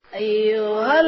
أيها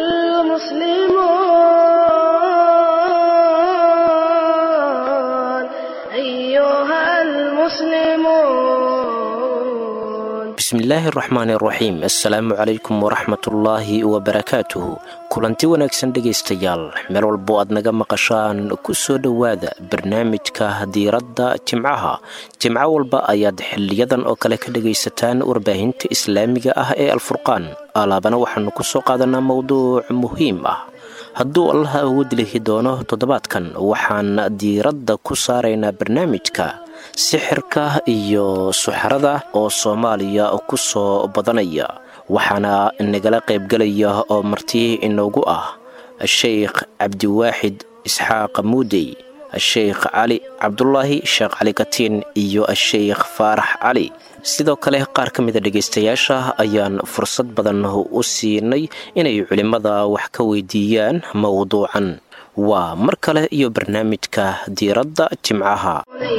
المسلمون bismillaahi araxmaani araxiim assalaamu calaykum waraxmatullaahi wabarakaatuhu kulanti wanaagsan dhegaystayaal meel walbo aad naga maqashaan ku soo dhowaada barnaamijka diiradda jimcaha jimco walba ayaad xiliyadan oo kale ka dhegaysataan warbaahinta islaamiga ah ee alfurqaan alaabana waxaannu ku soo qaadanaa mowduuc muhiim ah hadduu allaha awood lihi doono toddobaadkan waxaan diiradda ku saaraynaa barnaamijka sixirka iyo suxarada oo soomaaliya ku soo badanaya waxaana nagala qaybgelaya oo marti inoogu ah sheikh cabdiwaaxid isxaaq muudey sheikh cali cabdulaahi sheekh cali katiin iyo sheikh faarax cali sidoo kale qaar ka mida dhegaystayaasha ayaan fursad badan u siinay inay culimmada wax ka weydiiyaan mowduucan waa mar kale iyo barnaamijka diiradda jimcaha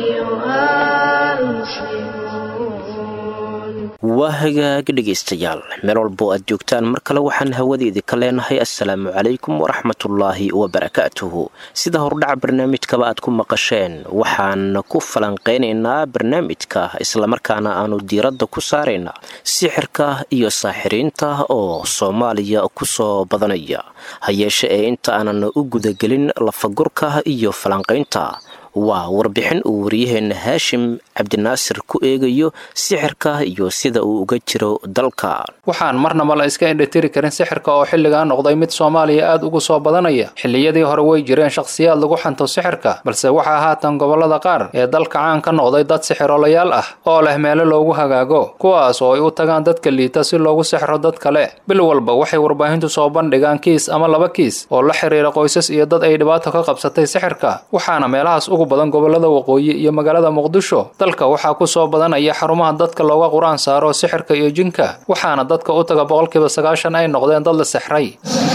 waa hagaag dhegaystayaal meel walbo aad joogtaan mar kale waxaan hawadeedii ka leenahay assalaamu calaykum waraxmatullaahi wabarakaatuhu sida hordhaca barnaamijkaba aad ku maqasheen waxaan ku falanqaynaynaa barnaamijka islamarkaana aanu diiradda ku saaraynaa sixirka iyo saaxiriinta oo soomaaliya ku soo badanaya ha yeeshe ee inta aanan u gudagelin lafagurka iyo falanqaynta waa warbixin uu wariyaheenna haashim cabdinaasir ku eegayo sixirka iyo sida uu uga jiro dalka waxaan marnaba la iska indhatiri karin sixirka oo xilligaa noqday mid soomaaliya aad ugu soo badanaya xilliyadii hore way jireen shakhsiyaad lagu xanto sixirka balse waxaa haatan gobollada qaar ee dalka caan ka noqday dad sixirolayaal ah oo leh meelo loogu hagaago kuwaas oo ay u tagaan dadka liita si loogu sixro dad kale bil walba waxay warbaahintu soo bandhigaan kiis ama laba kiis oo la xiriira qoysas iyo dad ay dhibaato ka qabsatay sixirka waxaana meelahaas ugu badan gobollada waqooyi iyo magaalada muqdisho dalka waxaa ku soo badanaya xarumaha dadka looga qur-aan saaro sixirka iyo jinka waxaana dadka u taga boqolkiiba sagaashan ay noqdeen dad la sixray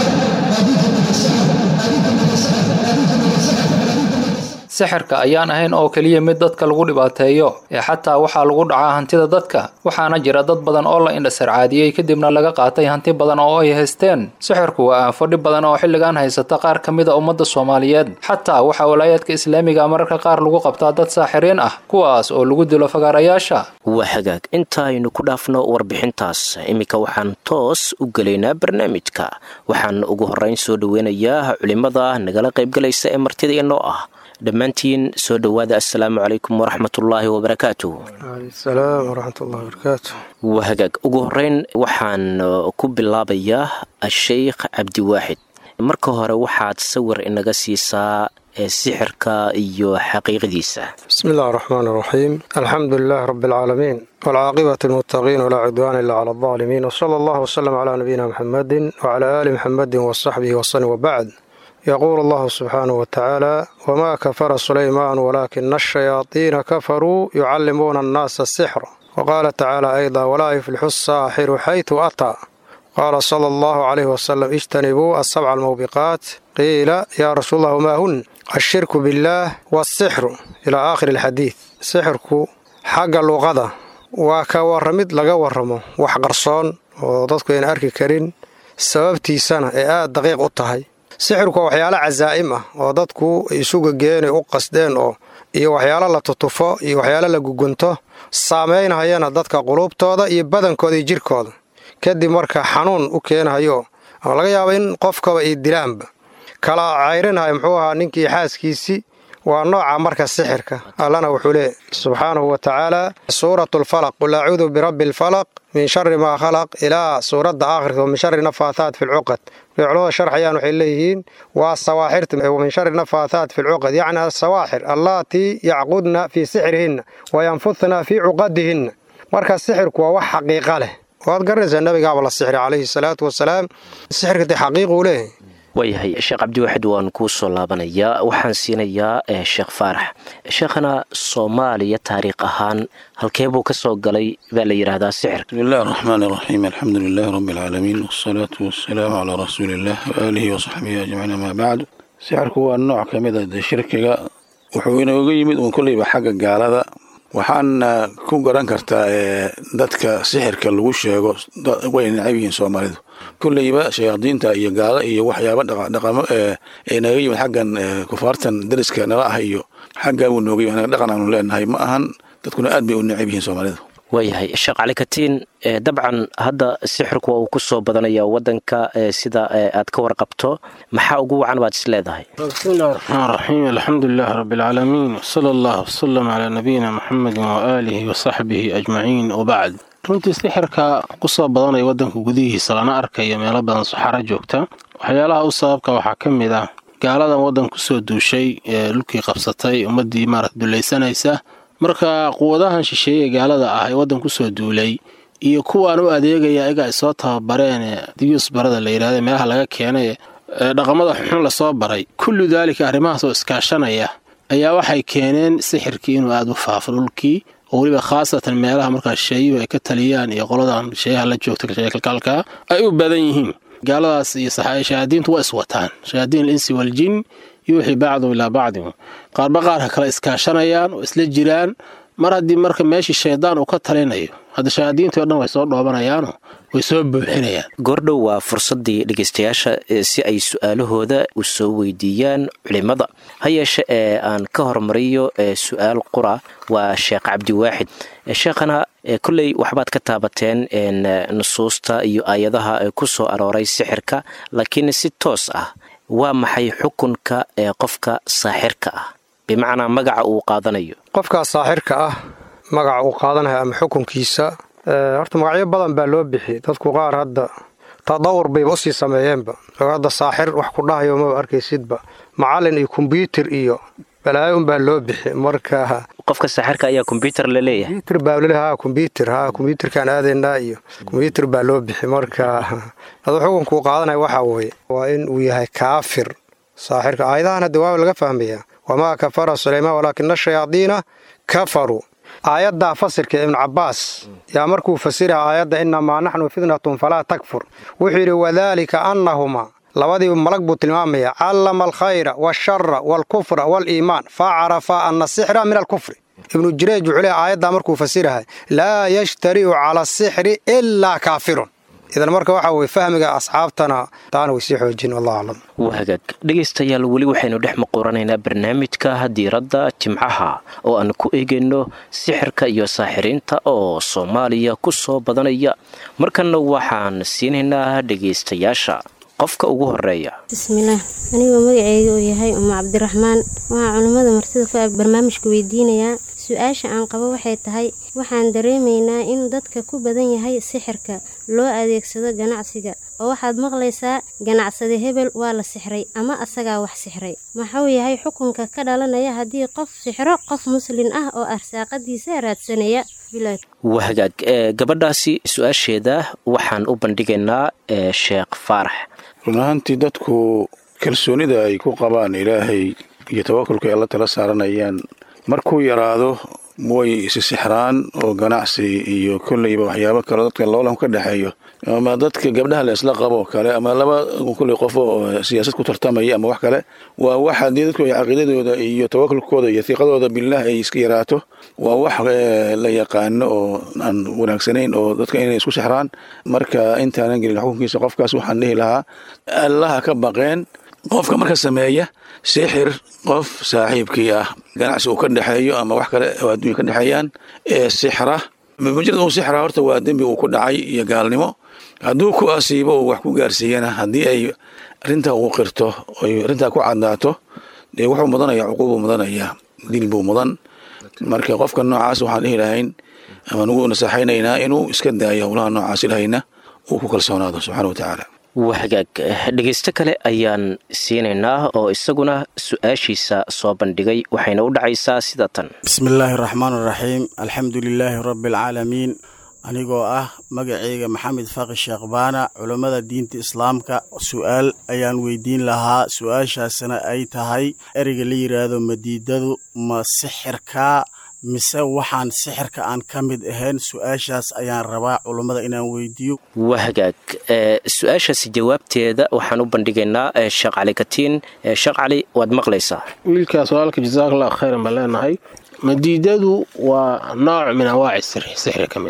sixirka ayaan ahayn oo keliya mid dadka lagu dhibaateeyo ee xataa waxaa lagu dhacaa hantida dadka waxaana jira dad badan oo la indhasarcaadiyey kadibna laga qaatay hanti badan oo ay haysteen sixirku waa aanfo dhib badan oo xilligan haysata qaar ka mid a ummadda soomaaliyeed xataa waxaa walaayaadka islaamiga mararka qaar lagu qabtaa dad saaxiriin ah kuwaas oo lagu dilo fagaarayaasha waa hagaag intaaynu ku dhaafno warbixintaas iminka waxaan toos u gelaynaa barnaamijka waxaan ugu horrayn soo dhoweynayaa culimmada nagala qaybgalaysa ee martida inoo ah dhammaantiin soo dhowaada assalaamu calaykum waraxmatullaahi wabarakaatuh salaam waraxmatullahi wabarakaatu waa hagaag ugu horreyn waxaan ku bilaabayaa asheykh cabdiwaaxid marka hore waxaad sawir inaga siisaa ee sixirka iyo xaqiiqdiisa bismi illahi araxmaan araxiim alxamdu lilahi rabi alcaalamiin waalcaaqibati almuttaqiin walaa cudwaana ila cala aldaalimiin wsala allahu wsalam calaa nabiyina muxamedin wacalaa aali muxamedin wasaxbihi wasalim wabacd yaquulu allahu subxaanahu watacaala wamaa kafara sulaymaan walaakina ashayaadiina kafaruu yucallimuuna annaasa asixra waqaala tacaala ayda walaa yuflixu asaaxiru xaytu ataa qaala sala allahu calayhi wasalam ijtanibuu asabca almawbiqaat qiila yaa rasuul allah wamaa hun ashirku billaah waasixru ilaa aakhiri alxadiid sixirku xagga luqada waa ka warramid laga warramo wax qarsoon oo dadku ayna arki karin sababtiisana ee aad daqiiq u tahay sixirku waa waxyaalo casaa'im ah oo dadku isuga geenay u qasdeen oo iyo waxyaalo la tutufo iyo waxyaalo la gugunto saamaynhayana dadka quluubtooda iyo badankooda iyo jirkooda kadib marka xanuun u keenhayo ama laga yaaba in qofkaba iyo dilaanba kala cayrinhayo muxuu ahaa ninkii xaaskiisii waa nooca marka sixirka allana wuxuu leey subxaanahu wa tacaala suuratu lfalaq qul acuudu birabbi alfalaq min shari maa khalaq ilaa suuradda aakhirka min shari nafaathaat fi lcuqad markay culamada sharxayaan waxay leeyihiin waa sawaaxirta min shari nafaathaat fi lcuqad yacni asawaaxir allaatii yacqudna fii sixrihinna wa yanfudna fii cuqadihinna marka sixirku waa wax xaqiiqa leh waad garanaysaa nabigaaba la sixri calayhi salaatu wasalaam sixirka dee xaqiiquu leeyahay waayahay sheekh cabdiwaxid waan kuu soo laabanayaa waxaan siinayaa sheekh faarax sheekhana soomaaliya taariikh ahaan halkee buu ka soo galay baa la yidhaahdaa sixirka bismi illahi araxmaan araxiim alxamdu lilahi rabbi alcaalamiin wasalaatu wasalaamu calaa rasuuliillah waaalihi wasaxbihi ajmaciin amaa bacdu sixirku waa nooc ka mid a dee shirkiga wuxuu inooga yimid uun kolleyba xagga gaalada waxaana ku garan kartaa dadka sixirka lagu sheego way necab yihiin soomaalidu kolleyba shayaadiinta iyo gaalo iyo waxyaaba dhaqamo ee naga yimid xaggan kufaartan dariska nala ah iyo xaggaa buu nooga yimid dhaqan aanu leenahay ma ahan dadkuna aad bay u necab yihiin soomaalida waayahay sheekh cali katiin dabcan hadda sixirku waa uu ku soo badanaya wadanka sida aad ka warqabto maxaa ugu wacan baad is leedahay bismillahi raxmaan raxiim alxamdulilahi rabbilcaalamiin wsala allah wsalam calaa nabiyina muxamedin waaalihi wasaxbihi ajmaciin wabacd runtii sixirka ku soo badanaya wadanka gudihiisa lana arkayo meelo badan saxaro joogta waxyaalaha u sababka waxaa ka mid ah gaaladan waddan kusoo duushay ee dhulkii qabsatay ummaddii maarata dulaysanaysa marka quwadahan shisheeye gaalada ah ee waddan kusoo duulay iyo kuwaan u adeegaya ayaga ay soo tababareen diyuus barada la yidhahda meelaha laga keenay ee dhaqamada xunxun lasoo baray kullu daalika arrimahaas oo iskaashanaya ayaa waxay keeneen sixirkii inuu aada u faafo dhulkii oo weliba khaasatan meelaha markaa shisheeyuhu ay ka taliyaan iyo qoladan shisheeyaha la joogta kalkalka ay u badan yihiin gaaladaas iyo shayaadiintu waa iswataan shayaadiin alinsi waljin yuuxii bacdu ilaa bacdin qaarba qaarka kale iskaashanayaan oo isla jiraan mar haddii marka meeshii shaydaan uu ka talinayo hadda shayaadiintii o dhan way soo dhoobanayaano way soo buuxinayaan goordhow waa fursaddii dhegaystayaasha si ay su-aalahooda u soo weydiiyaan culimmada ha yeeshe ee aan ka hormariyo su-aal qura waa sheekh cabdiwaaxid sheekhana kolley waxbaad ka taabateen nusuusta iyo aayadaha ku soo arooray sixirka laakiin si toos ah waa maxay xukunka ee qofka saaxirka ah bimacnaa magaca uu qaadanayo qofkaas saaxirka ah magaca uu qaadanayo ama xukunkiisa horta magacyo badan baa loo bixi dadku qaar hadda tadawur bayba usii sameeyeenba hadda saaxir wax ku dhahayo maba arkaysidba macallin iyo kombyuutar iyo balaayo unbaa loo bixi marka qofka saaxirka ayaa kombyuutar la leeyahay kombyuutar baa laleeyahay ha kombyuutar ha kombyuutarkaan aadaynaa iyo kombyuutar baa loo bixi marka aduu xukunkuu qaadanaya waxaa weeye waa in uu yahay kaafir saaxirka aayadahan hadda waa laga fahmayaa wamaa kafara sulaymaan walaakina shayaadiina kafaruu aayaddaa fasirka ibnu cabbaas yaa markuu fasiraha aayadda innamaa naxnu fitnatun falaa takfur wuxuu yidhi wadaalika annahumaa labadii malag buu tilmaamaya callama alkhayra waashara waalkufra waaliimaan fa carafa anna asixra min alkufri ibnu jureej wuxuu leey aayaddaa markuu fasirahay laa yashtari'u cala asixri ilaa kaafirun idan marka waxaa weye fahmiga asxaabtana taana way sii xoojin wallahu aclam waa hagaag dhegaystayaal weli waxaynu dhex muquuranaynaa barnaamijka diiradda jimcaha oo aan ku eegayno sixirka iyo saaxiriinta oo soomaaliya ku soo badanaya markanna waxaan siinaynaa dhegaystayaasha qofka ugu horeeya bismillaah anigoo magaceyga uu yahay umu cabdiraxmaan waxaa culimmada martida ku ag barnaamijka weydiinayaa su-aasha aan qabo waxay tahay waxaan dareemaynaa in dadka ku badan yahay sixirka loo adeegsado ganacsiga oo waxaad maqlaysaa ganacsade hebel waa la sixray ama asagaa wax sixray maxuu yahay xukunka ka dhalanaya haddii qof sixro qof muslin ah oo arsaaqadiisa raadsanaya waa hagaag gabadhaasi su-aasheeda waxaan u bandhigaynaa sheekh faarax run ahaantii dadku kalsoonida ay ku qabaan ilaahay iyo tawakulka ay alla tala saaranayaan markuu yaraado way isi sixraan oo ganacsi iyo kolleyba waxyaabo kale dadka loolan ka dhexeeyo ama dadka gabdhaha la isla qabo kale ama laba kolley qofo oo siyaasad ku tartamaya ama wax kale waa wax haddii dadku ay caqiidadooda iyo tawakulkooda iyo hiiqadooda billaah ay iska yaraato waa wax la yaqaano oo aan wanaagsanayn oo dadka inay isku sixraan marka intaanan gelin xukunkiisa qofkaas waxaan dhihi lahaa allaha ka baqeen qofka marka sameeya sixir qof saaxiibkii ah ganacsi uu ka dhexeeyo ama wax kale oo adduunya ka dhexeeyaan ee sixra mujarad uu sixra horta waa dembi uu ku dhacay iyo gaalnimo hadduu ku asiibo uu wax ku gaarsiiyana haddii ay arrintaa uu qirto oy arrintaa ku cadaato dee wuxuu mudanaya cuquubuu mudanaya dil buu mudan marka qofka noocaas waxaan dhihi lahayn ama nugu nasaxaynaynaa inuu iska daayo howlaha noocaas ilahayna uu ku kalsoonaado subxana wa tacaala waa hagaag dhegaysto kale ayaan siinaynaa oo isaguna su-aashiisa soo bandhigay waxayna u dhacaysaa sida tan bismillaahi raxmaan raxiim alxamdu lilaahi rabbi alcaalamiin anigoo ah magaceyga maxamed faaqi sheekh baana culammada diinta islaamka su-aal ayaan weydiin lahaa su-aashaasna ay tahay ereyga la yidhaahdo madiidadu ma sixirkaa mise waxaan sixirka aan ka mid ahayn su-aashaas ayaan rabaa culummada inaan weydiiyo waa hagaag su-aashaasi jawaabteeda waxaan u bandhigaynaa sheekh cali katiin sheekh cali waad maqlaysaa wiilkaas walaalka jasaakallahu khayran baan leenahay madiidadu waa nooc min anwaaci sixri ka mida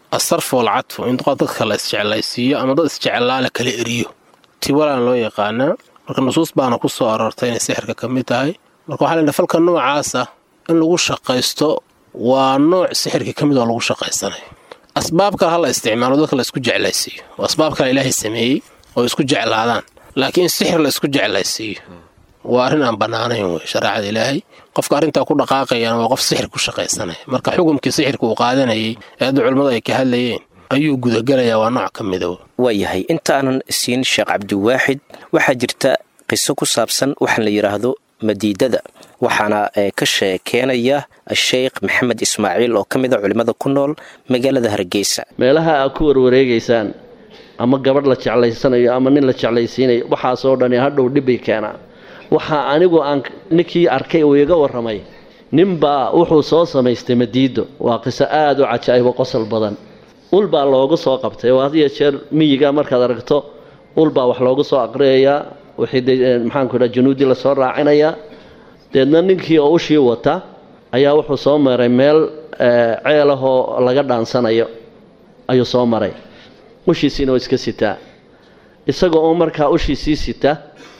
asarfu walcadfu in dadka la isjeclaysiiyo ama dad isjeclaa la kala eriyo tiwalaan loo yaqaanaa marka nusuus baana ku soo aroortay inay sixirka ka mid tahay marka waxaa ladhaha falka noocaasa in lagu shaqaysto waa nooc sixirka ka mid oo lagu shaqaysanayo asbaab kale ha la isticmaalo dadka la isku jeclaysiiyo oo asbaab kale ilaahay sameeyey oo isku jeclaadaan laakiin in sixir la isku jeclaysiiyo waa arrin aan bannaanayn wey shareecada ilaahay qofka arrintaa ku dhaqaaqayana waa qof sixir ku shaqaysanaya marka xukumkii sixirka uu qaadanayay ee hadda culimmadu ay ka hadlayeen ayuu gudagelayaa waa nooc ka mida waayahay intaanan siin sheekh cabdiwaaxid waxaa jirta qiso ku saabsan waxaan la yidhaahdo madiidada waxaana ka sheekeenaya sheekh maxamed ismaaciil oo ka mid a culimmada ku nool magaalada hargeysa meelaha aad ku warwareegaysaan ama gabadh la jeclaysanayo ama nin la jeclaysiinayo waxaasoo dhani hadhow dhibbay keenaa waxaa anigu aan ninkii arkay uu iga warramay ninbaa wuxuu soo samaystay madiido waa qiso aada u cajaa'ibo qosol badan ulbaa loogu soo qabtay oo had iyo jeer miyiga markaad aragto ulbaa wax loogu soo aqriyayaa wixii maxaanku idhaha januudi lasoo raacinayaa deedna ninkii oo ushii wata ayaa wuxuu soo maray meel ceel ahoo laga dhaansanayo ayuu soo maray ushiisiina oo iska sitaa isaga oo markaa ushiisii sita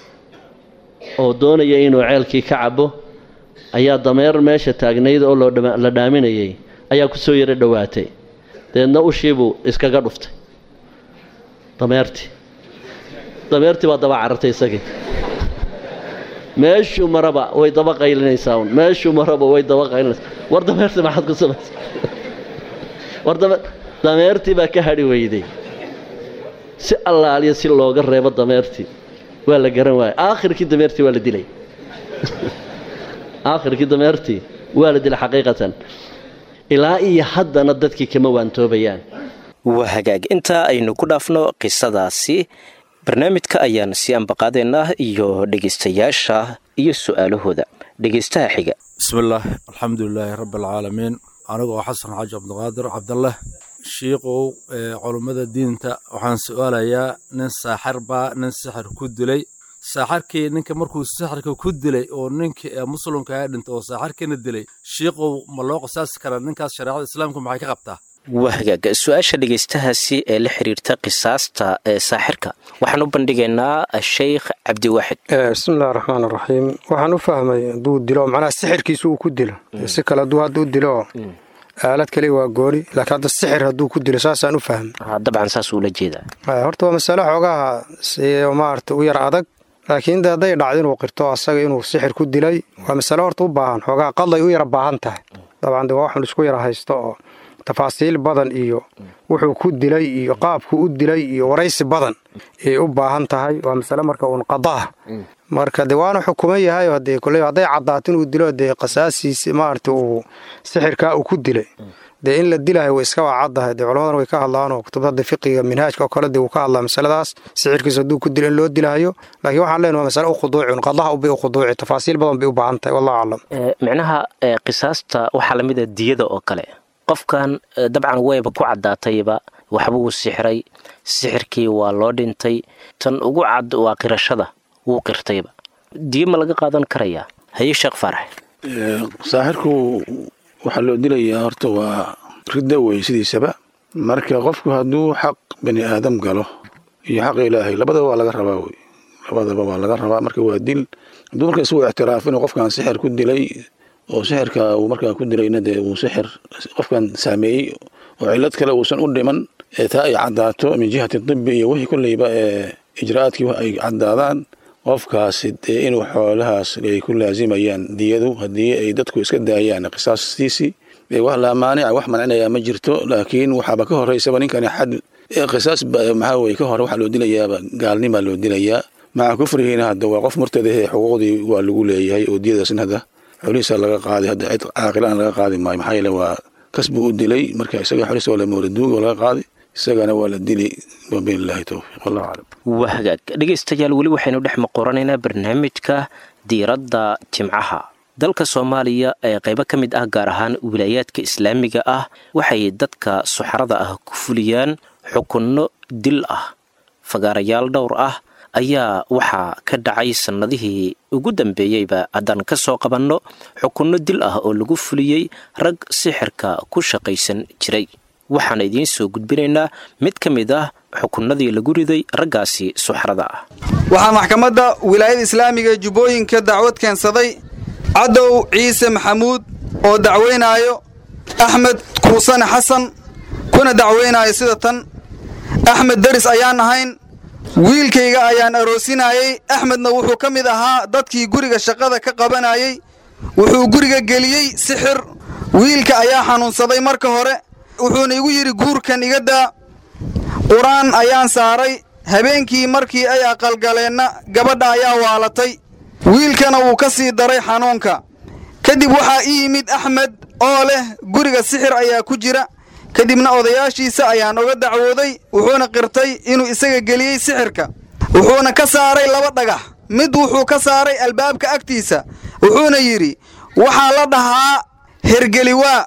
oo doonaya inuu ceelkii ka cabo ayaa dameer meesha taagnayd oo la dhaaminayay ayaa kusoo yaro dhowaatay deedna ushiibuu iskaga dhuftay dameertii dameertii baa daba carartay isagii meeshuu maraba way daba qaylinaysaa un meeshuu maraba way daba qaylinaysaa war dameertii maxaad ku samaysay war dameertii baa ka hadhi weyday si allaaliya si looga reebo dameertii waa la garan waaya aakhirkii dameertii waa la dilay aakhirkii dameertii waa la dilay xaqiiqatan ilaa iyo haddana dadkii kama waantoobayaan waa hagaag intaa aynu ku dhaafno qisadaasi barnaamijka ayaan sii ambaqaadaynaa iyo dhegaystayaasha iyo su-aalahooda dhegaystaha xiga bismillaah alxamdulilaahi rabbi alcaalamiin anigoo xasan xaaji cabdiqaadir cabdaleh shiikow culummada diinta waxaan su-aalayaa nin saaxir baa nin sixir ku dilay saaxarkii ninka markuu sixirka ku dilay oo ninkii ee muslimka ee dhintay oo saaxarkiina dilay shiikow ma loo qisaasi karaa ninkaas shareecada islaamka maxay ka qabtaa waa hagaag su-aasha dhegaystahaasi ee la xiriirta qisaasta ee saaxirka waxaan u bandhigaynaa sheikh cabdiwaaxid bismillahi raxmaan raxiim waxaan u fahmay hadduu dilo macnaha sixirkiisa uu ku dilo si kale hadduu hadda u dilo aalad kale waa gooni laakiin hadda sixir hadduu ku dilo saasaan u fahmay dabcan saas uula jeedaa horta waa masale xoogaha si maarata u yar adag laakiin de hadday dhacdo inuu qirto asaga inuu sixir ku dilay waa masale horta u baahan xoogaha qadlay u yara baahan tahay dabcan de waa waxun isku yara haysto oo tafaasiil badan iyo wuxuu ku dilay iyo qaabku u dilay iyo waraysi badan ayay u baahan tahay waa masale marka uun qadaah marka de waana xukuman yahay hadee kole hadday caddaato inuu dilo dee qasaasiisi maarata uu sixirkaa uu ku dilay dee in la dilahay way iska waa caddahay dee culammadan way ka hadlaan oo kutubada fiqiga minhaajka oo kale dee wuu ka hadlaa masaladaas sixirkiisa hadduu ku dilo in loo dilahayo laakiin waxaan leenahay waa masale u khuduucin qadaha ubay u khuduuci tafaasiil badan bay u baahan tahay wallahu aclam micnaha qisaasta waxaa lamid a diyada oo kale qofkan dabcan wayba ku caddaatayba waxbuu sixray sixirkii waa loo dhintay tan ugu cad waa qirashada wuu qirtayba diyo ma laga qaadan karayaa haye sheekh faarax saaxirku waxaa loo dilayaa horta waa ridda wey sidiisaba marka qofku hadduu xaq bani aadam galo iyo xaq ilaahay labadaba waa laga rabaa wey labadaba waa laga rabaa marka waa dil hadduu marka isuu ictiraaf inuu qofkan sixir ku dilay oo sixirka uu markaa ku dilayna dee uu sixir qofkan saameeyey oo cillad kale uusan u dhiman ee taa ay caddaato min jihati dibi iyo wixii kolleyba ee ijraa'aadkii ay caddaadaan qofkaasi dee inuu xoolahaas ay ku laazimayaan diyadu haddii ay dadku iska daayaan qisaastiisii dee wax laa maanica wax mancinaya ma jirto laakiin waxaaba ka horeysaba ninkani xad qisaas maxaa weye ka hore waxaa loo dilayaaba gaalnimaa loo dilayaa maca kufrihiina hadda waa qof murtadahe xuquuqdii waa lagu leeyahay oo diyadaasna hadda xoolihiisa laga qaaday hadda cid caaqilaan laga qaadi maayo maxaa yeele waa kasbuu u dilay marka isaga xoolihiisa waa la mooladuugi oo laga qaaday isagana waa la dili wabilahi towfiiq wallahu aclam waa hagaag dhegaystayaal weli waxaynu dhex maqoranaynaa barnaamijka diiradda jimcaha dalka soomaaliya ee qaybo ka mid ah gaar ahaan wilaayaadka islaamiga ah waxay dadka suxarada ah ku fuliyaan xukunno dil ah fagaarayaal dhowr ah ayaa waxaa ka dhacay sannadihii ugu dambeeyeyba haddaan ka soo qabanno xukunno dil ah oo lagu fuliyey rag sixirka ku shaqaysan jiray waxaan idiin soo gudbinaynaa mid ka mid ah xukunnadii lagu riday raggaasi suxrada ah waxaa maxkamadda wilaayada islaamiga ee jubbooyinka dacwad keensaday cadow ciise maxamuud oo dacweynaayo axmed kuusane xasan kuna dacweynaayo sida tan axmed deris ayaan ahayn wiilkayga ayaan aroosinayey axmedna wuxuu ka mid ahaa dadkii guriga shaqada ka qabanayey wuxuu guriga geliyey sixir wiilka ayaa xanuunsaday marka hore wuxuuna igu yidhi guurkan iga daa qur-aan ayaan saaray habeenkii markii ay aqalgaleenna gabadha ayaa waalatay wiilkana wuu ka sii daray xanuunka kadib waxaa ii yimid axmed oo leh guriga sixir ayaa ku jira kadibna odayaashiisa ayaan oga dacwooday wuxuuna qirtay inuu isaga geliyey sixirka wuxuuna ka saaray laba dhagax mid wuxuu ka saaray albaabka agtiisa wuxuuna yidhi waxaa la dhahaa hergeliwaa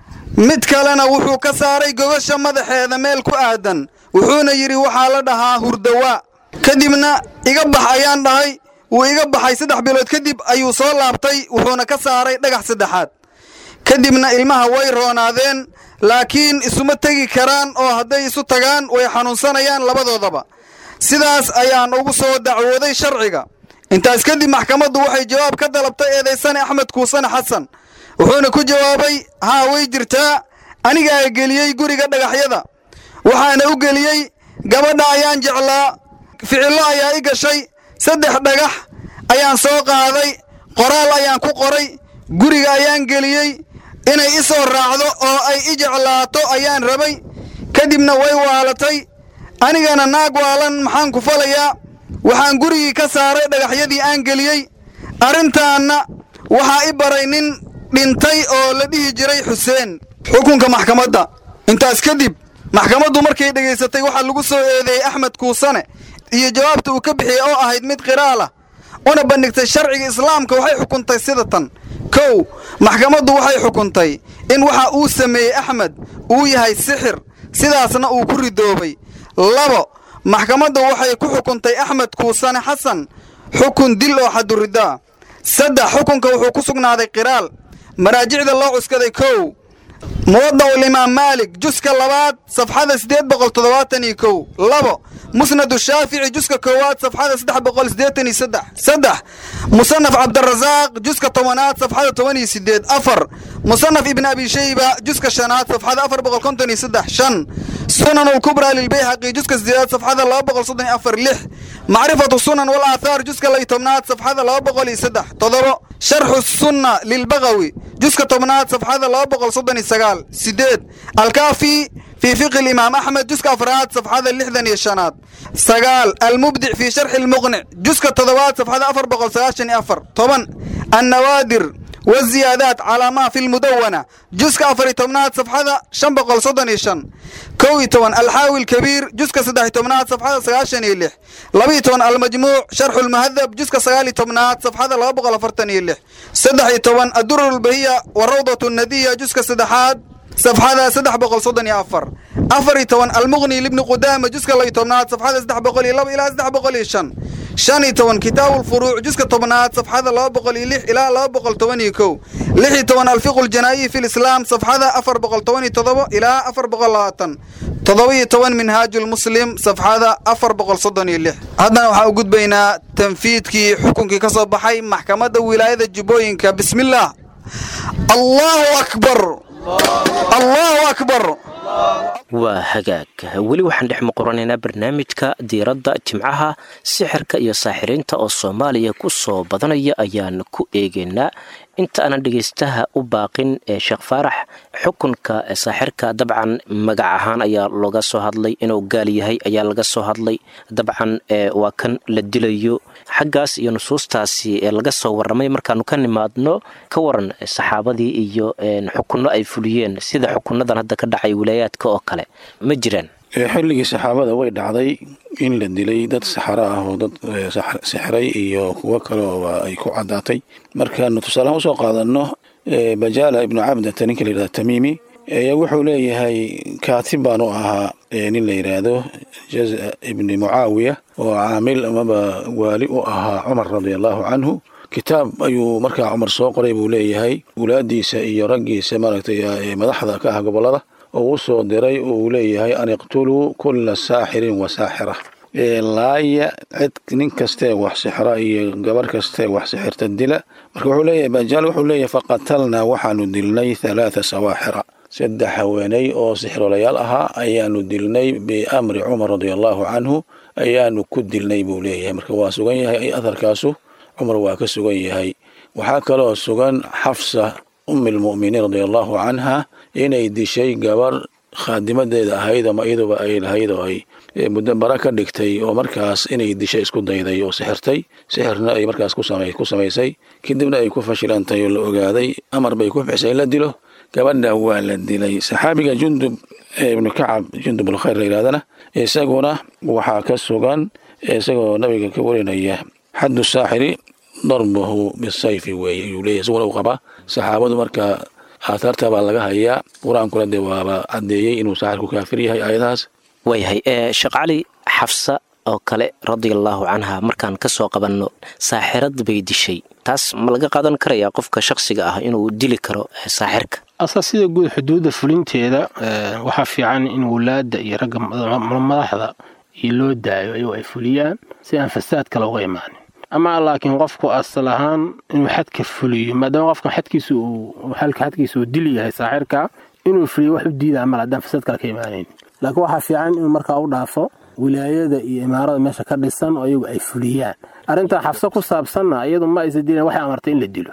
mid kalena wuxuu ka saaray gogasha madaxeeda meel ku aadan wuxuuna yidhi waxaa la dhahaa hurdawaa kadibna iga bax ayaan dhahay wuu iga baxay saddex bilood kadib ayuu soo laabtay wuxuuna ka saaray dhagax saddexaad kadibna ilmaha way roonaadeen laakiin isuma tegi karaan oo hadday isu tagaan way xanuunsanayaan labadoodaba sidaas ayaan ugu soo dacwooday sharciga intaas kadib maxkamaddu waxay jawaab ka dalabtay eedaysane axmed kuusane xasan wuxuuna ku jawaabay haa way jirtaa anigaa geliyey guriga dhagaxyada waxaana u geliyey gabadha ayaan jeclaa ficillo ayaa i gashay saddex dhagax ayaan soo qaaday qoraal ayaan ku qoray guriga ayaan geliyey inay i soo raacdo oo ay i jeclaato ayaan rabay kadibna way waalatay anigana naag waalan maxaan ku falayaa waxaan gurigii ka saaray dhagaxyadii aan geliyey arrintaanna waxaa i baray nin dhintay oo la dhihi jiray xuseen xukunka maxkamadda intaas kadib maxkamaddu markay dhegaysatay waxaa lagu soo eedeeyey axmed kuusane iyo jawaabta uu ka bixiyey oo ahayd mid qiraalah una bandhigtay sharciga islaamka waxay xukuntay sida tan kow maxkamaddu waxay xukuntay in waxa uu sameeyey axmed uu yahay sixir sidaasna uu ku ridoobay labo maxkamaddu waxay ku xukuntay axmed kuusane xasan xukun dil oo xaduridaa saddex xukunka wuxuu ku sugnaaday qiraal maraajicda loo cuskaday kow muwadacu limaam maalik juska labaad safxada siddeed boqol toddobaatan iyo kow labo musnadu shaafici juska koowaad safxada saddex boqol siddeetan iyo saddex saddex musanaf cabdirasaaq juska tobanaad safxada toban iyo sideed afar musanaf ibn abi shayba juska shanaad safxada afar boqol konton iyo saddex shan sunan alkubraa lilbayhaqi juska sideedaad safxada laba boqol soddon iyo afar lix macrifatu sunan wal aathaar juska lay tobnaad safxada laba boqol iyo saddex toddobo sharxu sunna lilbagawi juska tobnaad safxada laba boqol soddon iyo sagaal sideed alkaafi fii fiqi limaam axmed juska afraad safxada lixdan iyo shanaad sagaal almubdic fii sharxi lmuqnic juska toddobaad safxada afar boqol sagaashan iyo afar toban annawaadir والزيادات على ما في المدونة جزء أفر تمنات صفحة شن بقل صدن يشن كوي تون الحاوي الكبير جزء سدح تمنات صفحة سغاشن يلح لبي تون المجموع شرح المهذب جزء سغالي تمنات صفحة لا بقل فرتن يلح سدح تون الدر البهية والروضة الندية جزء سدحات صفحة سدح بقل صدن يأفر أفر تون المغني لابن قدامة جزء لي تمنات صفحة سدح بقل يلب إلى سدح بقل يشن shan iyo toban kitaabu lfuruuc juska tobnaad safxada laba boqol iyo lix ilaa laba boqol toban iyo kow lix iyo toban alfiqu ljanaa'iyi fi lislaam safxada afar boqol toban iyo todobo ilaa afar boqol labaatan toddoba iyo toban minhaaju lmuslim safxada afar boqol soddon iyo lix haddana waxaa u gudbaynaa tanfiidkii xukunkii ka soo baxay maxkamadda wilaayada jubbooyinka bismillaah allahu akbar allahu akbar waa hagaag weli waxaan dhex muquranaynaa barnaamijka diiradda jimcaha sixirka iyo saaxiriinta oo soomaaliya ku soo badanaya ayaan ku eegaynaa inta aanan dhegaystaha u baaqin ee sheekh faarax xukunka saaxirka dabcan magac ahaan ayaa looga soo hadlay inuu gaal yahay ayaa laga soo hadlay dabcan waa kan la dilayo xaggaas iyo nusuustaasi ee laga soo warramay markaanu ka nimaadno ka waran saxaabadii iyo xukunno ay fuliyeen sida xukunadan hadda ka dhacay wilaayaadka oo kale ma jiraan xilligii saxaabada way dhacday in la dilay dad saxaro ah oo dad sixray iyo kuwo kale oo ay ku caddaatay markaanu tusaalahaan usoo qaadanno bajaala ibnu cabdata ninka la yidhahda tamiimi ayaa wuxuu leeyahay kaatib baanu ahaa nin la yidhaahdo jaza ibni mucaawiya oo caamil amaba waali u ahaa cumar radia allahu canhu kitaab ayuu markaa cumar soo qoray buu leeyahay wulaadiisa iyo raggiisa maaragtay madaxda ka ah gobollada oo u soo diray uu leeyahay an iqtuluu kulla saaxirin wa saaxira laaya cid nin kastee wax sixra iyo gabarh kastee wax sixirta dila marka wuxuu leeyahay bajaal wuxuu leeyahay faqatalnaa waxaanu dilnay halaatha sawaaxira saddex haweenay oo sixrolayaal ahaa ayaanu dilnay biamri cumar radia allahu canhu ayaanu ku dilnay buu leeyahay marka waa sugan yahay atharkaasu cumar waa ka sugan yahay waxaa kaloo sugan xafsa ummi lmu'miniin radia allahu canha inay dishay gabar khaadimadeeda ahayd ama iyaduba ay lahayd oo ay muddo bara ka dhigtay oo markaas inay dishay isku dayday oo sixirtay sixirna ay markaas ku samaysay kadibna ay ku fashilantay oo la ogaaday amar bay ku bixisay in la dilo gabadha waa la dilay saxaabiga jundub ibnu kacab jundub alkhayr la yidhahdana isaguna waxaa ka sugan isagoo nabiga ka warinaya xaddu saaxiri darbuhu bisayfi weeye ayuu leeyahy isaguna uu qabaa saxaabadu marka aathaarta baa laga hayaa qur-aankuna dee waaba caddeeyey inuu saaxirku kaafir yahay aayadahaas waayahay sheekh cali xafsa oo kale radiallahu canha markaan ka soo qabanno saaxirad bay dishay taas ma laga qaadan karayaa qofka shakhsiga ah inuu dili karo saaxirka asa sida guud xuduudda fulinteeda waxaa fiican in wulaadda iyo ragga madaxda iyo loo daayo ayagoo ay fuliyaan si aan fasaad kale uga imaanin ama laakiin qofku asal ahaan inuu xadka fuliyo maadaama qofka xadkiisa uu xalka xadkiisa uu dil yahay saaxirka inuu fuliyo wax u diidaa mal haddaan fasaad kale ka imaanayn laakiin waxaa fiican inuu markaa u dhaafo wilaayada iyo imaarada meesha ka dhisan oo iyagu ay fuliyaan arrintaa xabso ku saabsanna iyadu ma aysa dilan waxay amartay in la dilo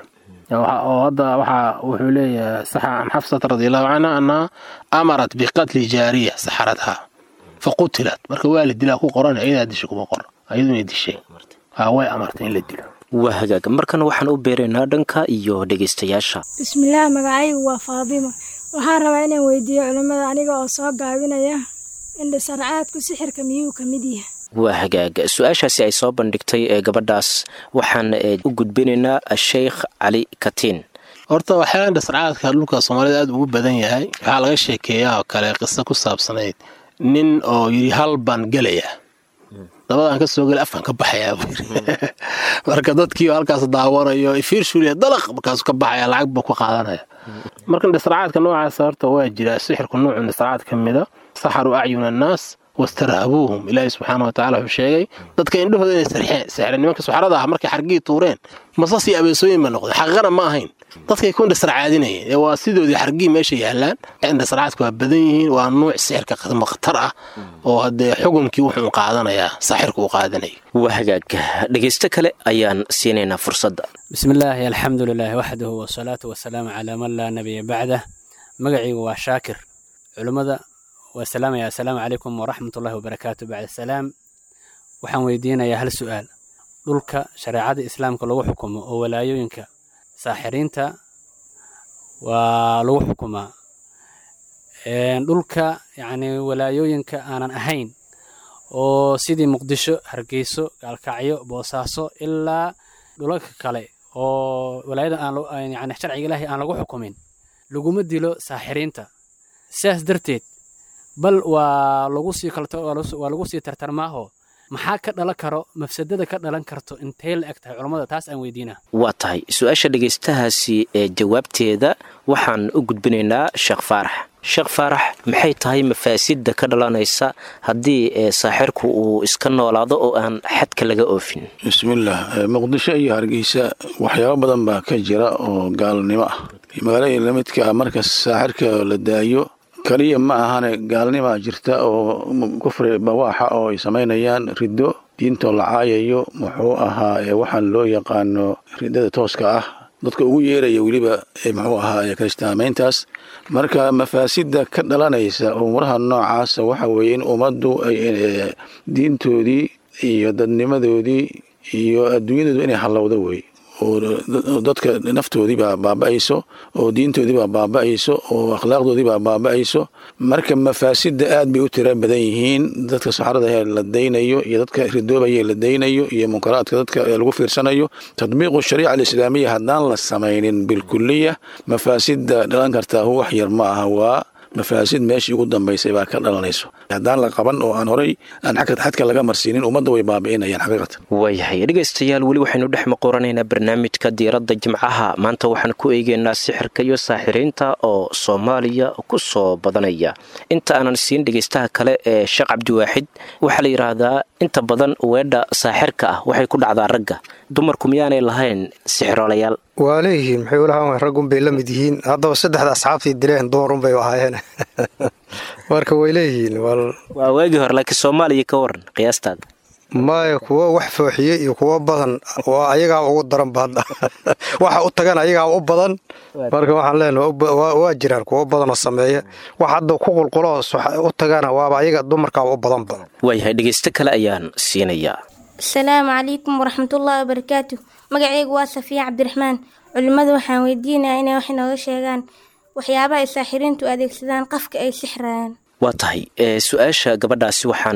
oo hadda waxaa wuxuu leeyahay saxa can xafsata radiallahu canha annaha amarat biqatli jaariya saxaradha fa qutilat marka waa la dilaa ku qoran ayadaa dishay kuma qor ayadu inay dishay way amartay in la dilo waa hagaag markana waxaan u beeraynaa dhanka iyo dhegaystayaasha bismillaah magacaygu waa faadima waxaan rabaa inaan weydiiyo culimmada aniga oo soo gaabinaya indhisarcaadku sixirka miyuu ka mid yahay waa hagaag su-aashaasi ay soo bandhigtay ee gabadhaas waxaan u gudbinaynaa sheikh cali katiin horta waxyaala indhisarcaadka dhulka soomaalida aad ugu badan yahay waxaa laga sheekeeyaa oo kale qiso ku saabsanayd nin oo yidhi hal baan gelaya dabadaan ka soo gela afkan ka baxayaa buu yidhi marka dadkii halkaas daawanayo fiirshuliya dalaq markaasuu ka baxaya lacag buu ku qaadanaya marka indhisarcaadka noocaas horta waa jira sixirku noocu indhisarcaad ka mida saxaruu acyuna annaas wastarhabuuhum ilaahi subxaana wa tacala wuxuu sheegay dadka indhahooda inay sarxeen sixreen nimanka suxrada ah markay xargii tuureen masas iyo abeesooyin ba noqday xaqiiqana ma ahayn dadkay ku indhasarcaadinayeen ee waa sidoodii xargii meesha yaallaan indhasarcaadku waa badan yihiin waa nuuc sixirka khatar ah oo haddee xukunkii wuxuu qaadanayaa saxirku uu qaadanaya waa hagaag dhegaysto kale ayaan siinaynaa fursadda bismillaahi alxamdu lilaahi waxdahu wasalaatu wasalaamu calaa man laa nabiya bacdah magacaygu waa shaakir culimmada waa salaamaya assalaamu calaykum waraxmatullahi wabarakaatu bacda salaam waxaan weydiinayaa hal su'aal dhulka shareecada islaamka lagu xukumo oo walaayooyinka saaxiriinta waa lagu xukumaa dhulka yacni walaayooyinka aanan ahayn oo sidii muqdisho hargeyso gaalkacyo boosaaso ilaa dhulalka kale oo walaayada aan yani sharciga ilaahay aan lagu xukumin laguma dilo saaxiriinta sidaas darteed bal waa lagu sii waa lagu sii tartarmaaho maxaa ka dhalan karo mafsadada ka dhalan karto intay la eg tahay culammada taas aan weydiina waa tahay su-aasha dhegaystahaasi ee jawaabteeda waxaan u gudbinaynaa sheekh faarax sheekh faarax maxay tahay mafaasidda ka dhalanaysa haddii saaxirku uu iska noolaado oo aan xadka laga oofin bismillaah muqdisho iyo hargeysa waxyaabo badan baa ka jira oo gaalnimo ah magaalada lamidka marka saaxirka la daayo kaliya ma ahane gaalnimaa jirta oo kufri bawaaxa oo ay samaynayaan riddo diintoo la caayayo muxuu ahaa waxaan loo yaqaano riddada tooska ah dadka ugu yeeraya weliba muxuu ahaa kiristaamayntaas marka mafaasidda ka dhalanaysa umuraha noocaasa waxa weeye in ummaddu ay diintoodii iyo dadnimadoodii iyo adduunyadoodu inay hallowdo wey oo dadka naftoodiibaa baaba'ayso oo diintoodiibaa baaba'ayso oo akhlaaqdoodiibaa baaba'ayso marka mafaasidda aad bay u tira badan yihiin dadka saxrada la daynayo iyo dadka ridoobaya la daynayo iyo munkaraadka dadka lagu fiirsanayo tadbiiqu shariica alislaamiya haddaan la samaynin bilkuliya mafaasidda dhalan kartaa wax yar ma aha waa mafaasid meeshii ugu dambaysay baa ka dhalanayso haddaan la qaban oo aan horay aan xadka laga marsiinin ummadda way baabi'inayaan xaqiiqatan waayahay dhegaystayaal weli waxaynu dhex maqoranaynaa barnaamijka diiradda jimcaha maanta waxaan ku eegeynaa sixirka iyo saaxiriinta oo soomaaliya ku soo badanaya inta aanan siin dhegaystaha kale ee sheekh cabdiwaaxid waxaa la yidhaahdaa inta badan weedha saaxirka ah waxay ku dhacdaa ragga dumarku miyaanay lahayn sixiroolayaal waa leeyihiin maxay ulahaan raggun bay la mid yihiin haddaba saddexda asxaabtii dileen dumarun bay ahaayeen marka way leeyihiin waa waagii hore laakiin soomaaliya ka waran qiyaastaada maya kuwo wax fooxiye iyo kuwo badan waa ayagaa ugu daranba hadda waxa u tagan ayagaa u badan marka waxaan leenaha waa jiraan kuwo badanoo sameeya wax hadda ku qulqulo u tagana waaba ayaga dumarkaa u badanba waayahay dhegaysto kale ayaan siinayaa asalaamu calaykum waraxmatullaahi wabarakaatu magacaygu waa safiya cabdiraxmaan culimmadu waxaan weydiinayaa inay wax inooga sheegaan waxyaabaha ay saaxiriintu adeegsadaan qafka ay sixrayaan waa tahay su-aasha gabadhaasi waxaan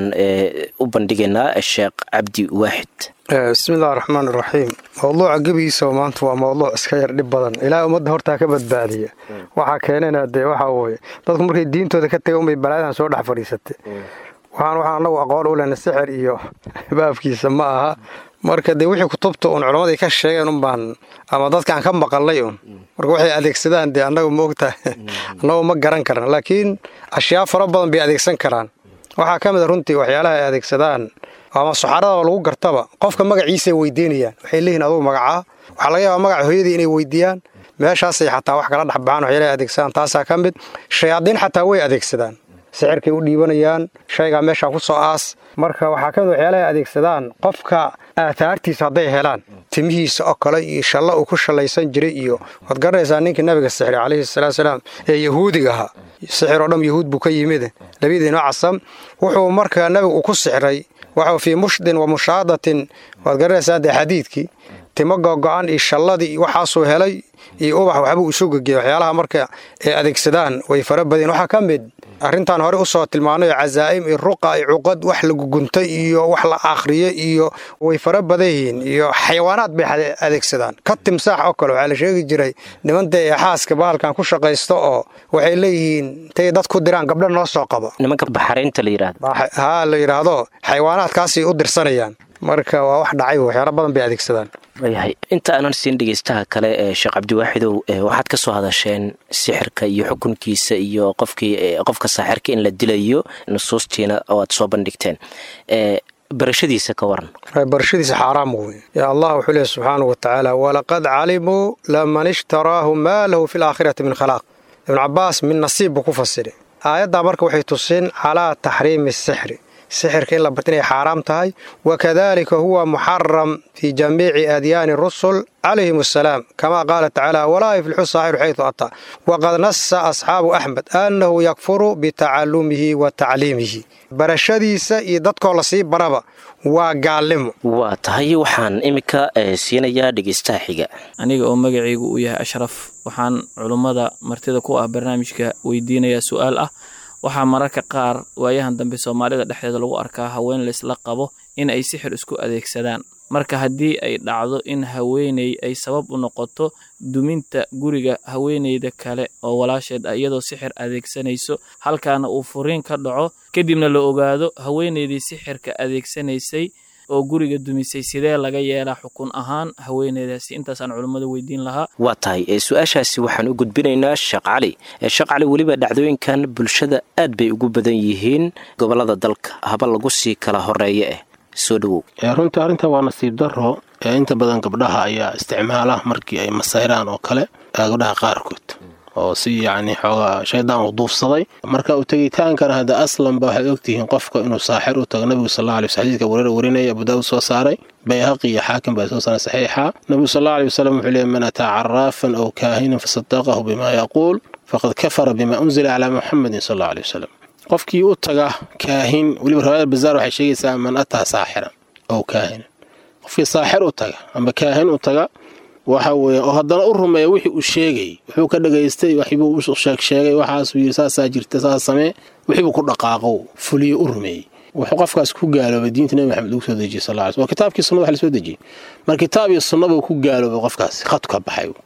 u bandhigaynaa sheekh cabdi waaxid bismillahi raxmaan iraxiim mowduuca gebigiisa maanta waa mowduuc iska yar dhib badan ilaahay ummadda hortaa ka badbaadiya waxaa keenana dee waxaa weye dadku markay diintooda ka taga unbay balaayadan soo dhex fadhiisatay waxaan waxaan annagu aqoon u lehna sixir iyo baabkiisa ma aha marka dee wixii kutubta uun culammadii ka sheegeen unbaan ama dadkaan ka maqalnay un marka waxay adeegsadaan dee annagu ma ogtahay annagu ma garan karna laakiin ashyaa fara badan bay adeegsan karaan waxaa ka mid a runtii waxyaalaha ay adeegsadaan ama suxaradaba lagu gartaba qofka magaciisay weydiinayaan waxay leeyihin adugu magacaa waxaa laga yaabaa magaca hooyadii inay weydiiyaan meeshaasay xataa wax kala dhexbaxaan waxyaalaha adeegsadaan taasaa ka mid shayaadiin xataa way adeegsadaan sixirkay u dhiibanayaan shaygaa meeshaa ku soo aas marka waxaa ka mid waxyaalaha adeegsadaan qofka aataartiisa hadday helaan timihiisa oo kale iyo shalla uu ku shallaysan jiray iyo waad garanaysaa ninkii nabiga sixray calayhi salaatusalaam ee yahuudiga ahaa sixir oo dham yahuud buu ka yimid labadiinoo casam wuxuu marka nabigu uu ku sixray waxau fii mushdin wa mushaadatin waad garanaysaa dee xadiidkii timo gogo-an iyo shalladii iyo waxaasuu helay iyo ubax waxbuu isu gegeya waxyaalaha marka ay adeegsadaan way fara badeen waxaa ka mid arrintan hore usoo tilmaanay oo cazaa'im iyo ruqa iyo cuqad wax la guguntay iyo wax la akhriyo iyo way fara badan yihiin iyo xayawaanaad bay adeegsadaan ka timsaax oo kale waxaa la sheegi jiray nimanta ee xaaska bahalkan ku shaqaysta oo waxay leeyihiin intay dad ku diraan gabdho noo soo qabo nimanka baxaraynta la yidhaahdo haa la yidhaahdo xayawaanaadkaasay u dirsanayaan marka waa wax dhacay waxyaala badan bay adeegsadaan waayahay inta aanan siin dhegaystaha kale ee sheekh cabdiwaaxidow waxaad ka soo hadasheen sixirka iyo xukunkiisa iyo qofkii qofka saaxirka in la dilayo nusuustiina oo aad soo bandhigteen barashadiisa ka waran barashadiisa xaaraam wey yaa allah wuxuu leehy subxaanau wa tacaala walaqad calimuu laman ishtaraahu maa lahu fi laakhirati min khalaaq ibnu cabaas min nasiib buu ku fasiray aayaddaa marka waxay tusin calaa taxriimi sixri sixirka in la barta inay xaaraam tahay wakadalika huwa muxaram fii jamiici adyaani rusul calayhim asalaam kama qaala tacaala walaa yuflixu saaxiru xaytu ataa waqad nasa asxaabu axmed annahu yakfuru bitacalumihi wa tacliimihi barashadiisa iyo dadkoo lasii baraba waa gaalnimo waa tahay waxaan iminka siinayaa dhegaystaha xiga aniga oo magacaygu uu yahay ashraf waxaan culummada martida ku ah barnaamijka weydiinayaa su-aal ah waxaa mararka qaar waayahan dambe soomaalida dhexdeeda lagu arkaa haween laysla qabo in ay sixir isku adeegsadaan marka haddii ay dhacdo in haweeney ay sabab u noqoto duminta guriga haweeneyda kale oo walaasheed ah iyadoo sixir adeegsanayso halkaana uu furiin ka dhaco kadibna la ogaado haweeneydii sixirka adeegsanaysay oo guriga dumisay sidee laga yeelaa xukun ahaan haweeneydaasi intaasaan culummada weydiin lahaa waa tahay su-aashaasi waxaan u gudbinaynaa sheekh cali sheekh cali weliba dhacdooyinkan bulshada aad bay ugu badan yihiin gobolada dalka haba lagu sii kala horeeya eh soo dhowow runtii arrinta waa nasiib daro ee inta badan gabdhaha ayaa isticmaala markii ay masayraan oo kale gabdhaha qaarkood oo si yacni xoogaa shaydaan u duufsaday marka u tegitaankana hadda aslanba waxaad ogtihiin qofka inuu saaxir u tago nabigu sal alay xadiidka wareer warinaya abu daawud soo saaray bayhaqi iyo xaakim baa soo saaray saxiixa nabigu sal alay wasalam wuxuu leeyay man ataa caraafan aw kaahinan fasadaqahu bima yaquul faqad kafara bima unzila calaa muxamedin sal alla alay wasalam qofkii u taga kaahin weliba riwaayada bazaar waxay sheegaysaa man ataa saaxiran ow kaahinan qofkii saaxir u taga ama kaahin u taga waxa weeye oo haddana u rumeeya wixii uu sheegay wuxuu ka dhagaystay waxbuu u sheegsheegay waxaasuu yidhi saasaa jirta saas samee wixiibuu ku dhaqaaqo fuliyo u rumeeyey wuxuu qofkaas ku gaaloobay diinta nebi maxamed lagu soo dejiyey sal ly waa kitaabkii sunnada wax la soo dejiyey mar kitaab iyo sunna buu ku gaaloobay qofkaasi khadku ka baxay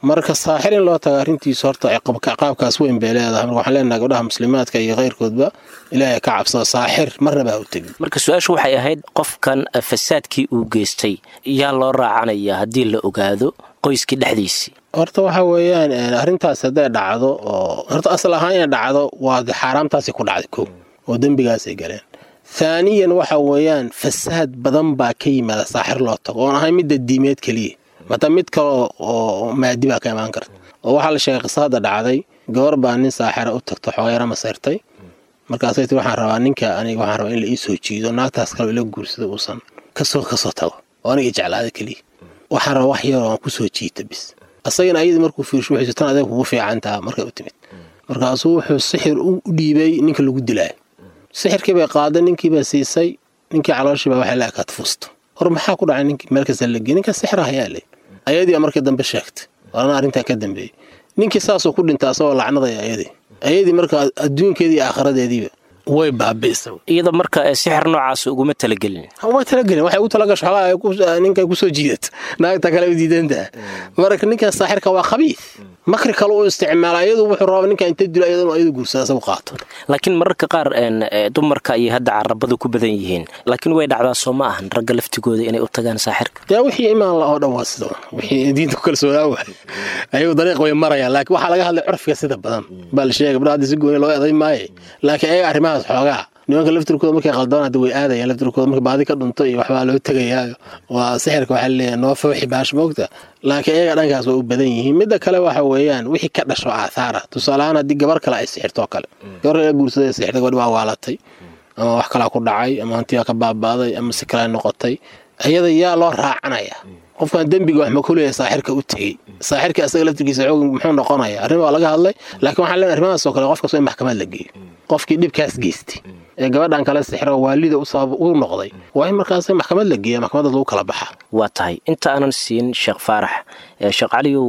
marka saaxir in loo tago arrintiisu horta qaabkaas weyn bay leedahay marka waxaan leenahay gabdhaha muslimaadka iyo keyrkoodba ilaahay ka cabsada saaxir marnaba ha u tegin marka su-aashu waxay ahayd qofkan fasaadkii uu geystay yaa loo raacanaya haddii la ogaado qoyskii dhexdiisii horta waxa weeyaan arrintaas hadday dhacdo oo horta asal ahaan inay dhacdo waa xaaraamtaasay ku dhacday kow oo dembigaasay galeen thaaniyan waxa weeyaan fasaad badan baa ka yimaada saaxir loo tago oon ahay midda diimeed keliya mata mid kale oo maadi baa ka imaan karta oo waxaa la sheegay qisa hadda dhacday gabar baa nin saaxira u tagto xoogayara masayrtay markaasay tii waxaan rabaa ninka aniga waxaan rabaa in la ii soo jiido naagtaas kale ila guursada uusan kasoo kasoo tago oo aniga jeclaada keliya waxaan rabaa wax yaroo aan kusoo jiita bis asagana ayadii markuu fiirsho waxay tan adeeg kugu fiicantaa markay u timid markaasuu wuxuu sixir u dhiibay ninka lagu dilaayo sixirkii bay qaaday ninkiibaa siisay ninkii calooshiibaa waxay la ekaad fuusto hor maxaa ku dhacay ninkii meel kasta lagey ninka sixira hayaa ley ayadii markii dambe sheegtay waana arrintaa ka dambeeyey ninkii saasuu ku dhintay asagoo lacnadaya ayadii ayadii marka adduunkeedii iyo aakhiradeediiba way baabi'isay iyada marka sixir noocaas uguma talagelin uma talagelin waxay u talagasho xogaa ninkay kusoo jiidato naagta kale u diidantaha marka ninkan saaxirka waa khabiid makri kale u isticmaala ayadu wuxuu rabaa ninka inta dilo ayadanu ayadu guursada isagu qaato laakiin mararka qaar dumarka ayay hadda carabadu ku badan yihiin laakiin way dhacdaa soo ma ahan ragga laftigooda inay u tagaan saaxirka dee wixii imaan la oo dhan waa sida wixii diinta ku kalsoonaa waay ayagu dariiq way marayaan laakiin waxaa laga hadlay curfiga sida badan baa la sheegay gabdha hadda si gooni loo eday maaye laakiin ayaga arrimahaas xoogaa nimanka laftirkooda markay qaldaan hadda way aadayaan laftirkooda marka baadi ka dhunto iyo waxbaa loo tegayaayo waa sixirka waxaa leeyahay noo fawxi baash moogta laakiin ayaga dhankaas waa u badan yihiin midda kale waxa weeyaan wixii ka dhasho aathaara tusaaleahaan haddii gabar kale ay sixirtoo kale gabar kale guursaday sixirta gabadhi waa waalatay ama wax kalaa ku dhacay ama hantiyaa ka baaba'day ama si kale noqotay ayada yaa loo raacanaya qofkan dembiga wax ma ku leeyahay saaxirka u tegey saaxirka asaga laftirkiisa xoog muxuu noqonaya arrin waa laga hadlay laakiin waxaan leenahay arrimahaas oo kale qofkaas waa in maxkamad la geeyo qofkii dhibkaas geystay ee gabadhan kale sixiro waalida u sabab u noqday waa in markaas maxkamad la geeya maxkamadaas lagu kala baxa waa tahay inta aanan siin sheekh faarax sheekh caliyow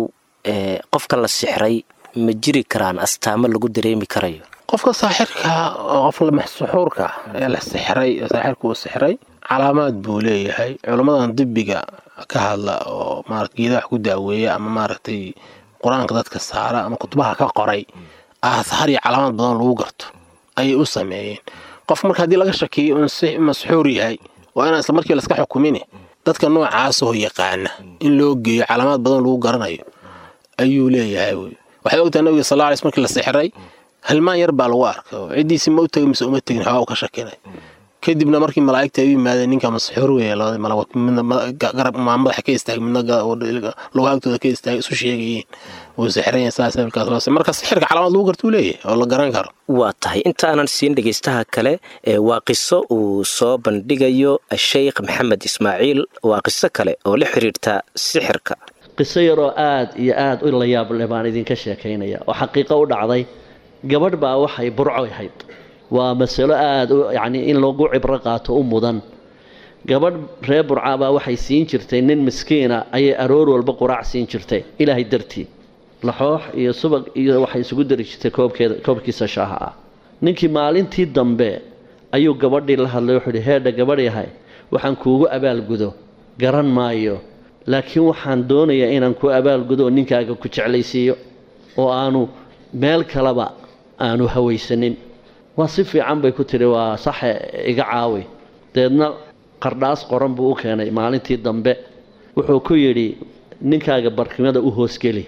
qofka la sixray ma jiri karaan astaamo lagu dareemi karayo qofka saaxirka qof suxuurka ee la sixray ee saaxirka uu sixray calaamaad buu leeyahay culammadan dibbiga ka hadla oo maarata geedaha wax ku daaweeya ama maaragtay qur-aanka dadka saara ama kutubaha ka qoray aathaar iyo calaamaad badan lagu garto ayay u sameeyeen qofka marka haddii laga shakiyo in masxuur yahay waa inaan isla markii laska xukumine dadka noocaasoo yaqaana in loo geeyo calaamaad badan lagu garanayo ayuu leeyahay wy waxay ogtahay nabiga sal alay markii la sixray halmaan yar baa lagu arkay oo ciddiisi ma u tegin mise uma tegin xoogaa u ka shakinay kadibna markii malaa'igta ay u yimaadeen ninka masxuur weeye labada malagood midna garab madaxa ka istaagay midna luga agtooda ka istaagay isu sheegayeen wuu sixran saas markaas marka sixirka calaamad lagu gartuu leeyahay oo la garan karo waa tahay intaanan siin dhegaystaha kale waa qiso uu soo bandhigayo sheykh maxamed ismaaciil waa qiso kale oo la xiriirta sixirka qiso yaroo aad iyo aad u la yaable baan idinka sheekaynaya oo xaqiiqo u dhacday gabadh baa waxay burco ahayd waa masalo aada yacnii in lagu cibro qaato u mudan gabadh reer burca baa waxay siin jirtay nin miskiina ayay aroor walba quraac siin jirtay ilaahay dartii laxoox iyo subag iyo waxay isugu dari jirtay koobkeeda koobkiisa shaaha ah ninkii maalintii dambe ayuu gabadhii la hadlay wuxuu ihi heedha gabadh yahay waxaan kuugu abaalgudo garan maayo laakiin waxaan doonayaa inaan ku abaalgudo oo ninkaaga ku jeclaysiiyo oo aanu meel kaleba aanu hawaysanin waa si fiican bay ku tidhi waa saxe iga caawi deedna qardhaas qoran buu u keenay maalintii dambe wuxuu ku yidhi ninkaaga barkimada u hoosgeli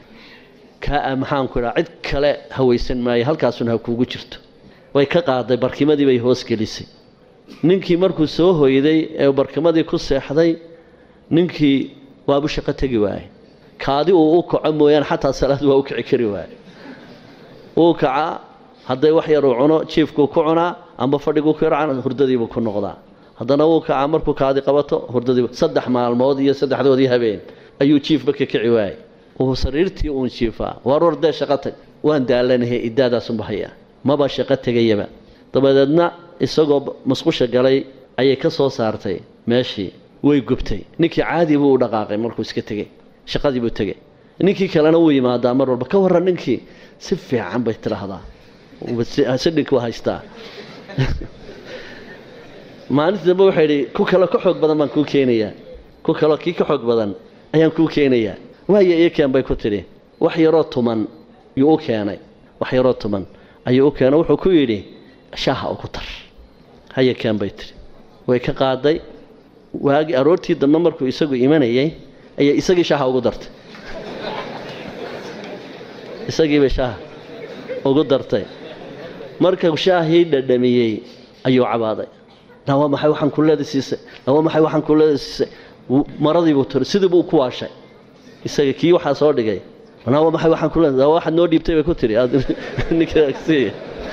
kaa maxaanku idhaa cid kale hawaysan maayo halkaasuna ha kuugu jirto way ka qaaday barkimadii bay hoosgelisay ninkii markuu soo hoyday ee barkimadii ku seexday ninkii waabu shaqo tegi waaye kaadi uu u kaco mooyaane xataa salaad waa u kici kari waaye wuu kacaa hadday wax yar uu cuno jiifkuu ku cunaa amba fadhiguu ku yarcan hurdadiibuu ku noqdaa haddana wuu kacaa markuu kaadi qabato hurdadiibu saddex maalmood iyo saddexdoodii habeen ayuu jiifba ka kici waayey uu sariirtii uun jiifaa waar war dee shaqo tag waan daalanahay idaadaasunba hayaa maba shaqo tegayaba dabadeedna isagoo musqusha galay ayay ka soo saartay meeshii way gubtay ninkii caadi buu u dhaqaaqay markuu iska tegey shaqadii buu tegey ninkii kalena wuu yimaadaa mar walba ka warran ninkii si fiican bay tidhaahdaa sidhink waa haystaa maalintii dambe waxay idhi ku kale ka xoog badan baan kuu keenayaa ku kaleo kii ka xoog badan ayaan kuu keenayaa waayo iyo keen bay ku tidhi wax yaroo tuman yuu u keenay wax yaroo tuman ayuu u keenay wuxuu ku yidhi shaaha ugu dar haya keen bay tiri way ka qaaday waagi aroortii dambe markuu isagu imanayay ayay isagii shaaha ugu dartay isagiibay shaaha ugu dartay marka shaahii dhadhamiyey ayuu cabaaday naa waa maxay waxaan kuleeda siisay naa waa maxay waxaan kuleeda siisay maradiibuu tiri sidii buu ku waashay isaga kii waxaa soo dhigay naa waa maxay waxaan kuleeda naa waxaad noo dhiibtay bay ku tiri ninkaaga sii